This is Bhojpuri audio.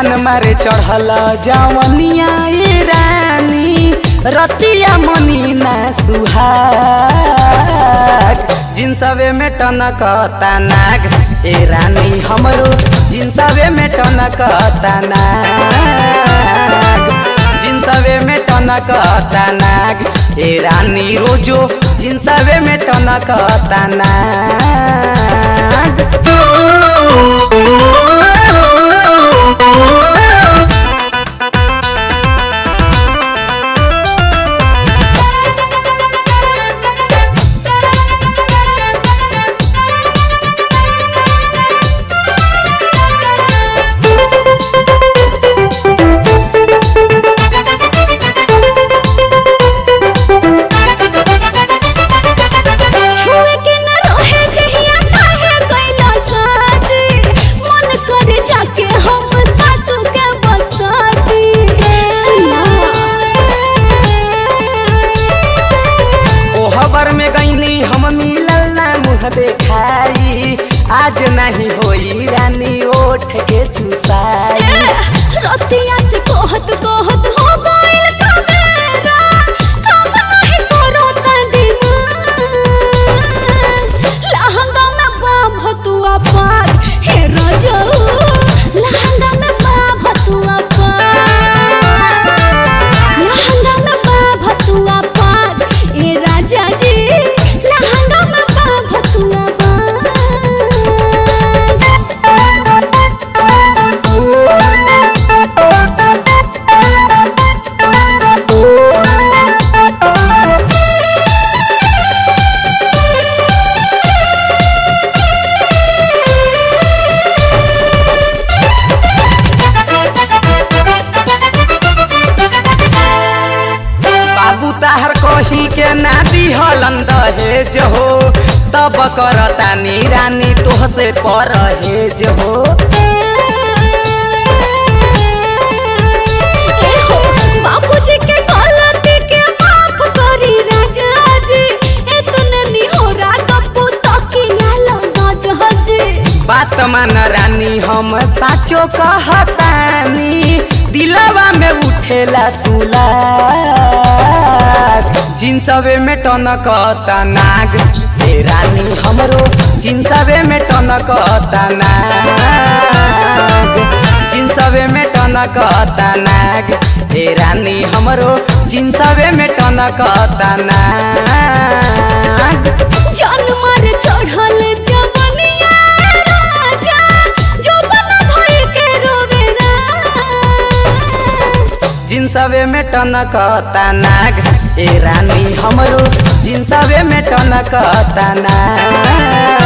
जान मारे चढ़ल जवनिया ए रानी रतिया मनी ना सुहाग जिनसवे में टनकता नाग ए रानी हमरो जिनसवे में टनकता नाग जिनसवे में टनकता नाग ए रानी रोजो जिनसवे में टनकता नाग छुए के न रहे कहिया काहे कैला शादी मन करे जाके हम सासू के बता दी सुना ओ हबर में गईनी हम मिलल ना मुँह देखाई आज नहीं होई रानी ओठ के चुसाई रतिया से कहत कहत हो गइल सवेरा काम नहीं करो त दिमाग लहंगा में बाम भतुआ पार हे रजऊ लहंगा में बाम भतुआ पार लहंगा में बाम भतुआ पार ए राजा जी लहंगा में बाम भतुआ बाबू ताहर कही के ना दिहलन दहेज हो तब करतानी रानी तोहसे परहेज हो एहो, बाबूजी के गलती के माफ करी राजा जी एतने निहोरा कपू तकिया लगा जहाजी बात मान रानी हम साचो कहतानी दिलवा में उठेला सुलाग जिनसवे में टनकता नाग हे रानी हमरो जिनसवे में टनकता नाग जिनसवे में टनकता नाग हे रानी हमरो जिनसवे में टनकता नाग जान मार चढ़ल जवनिया राजा जो बना भई के रोवे जिनसवे में टनकता नाग ए रानी हमरो जिनसवे में टनकता नाग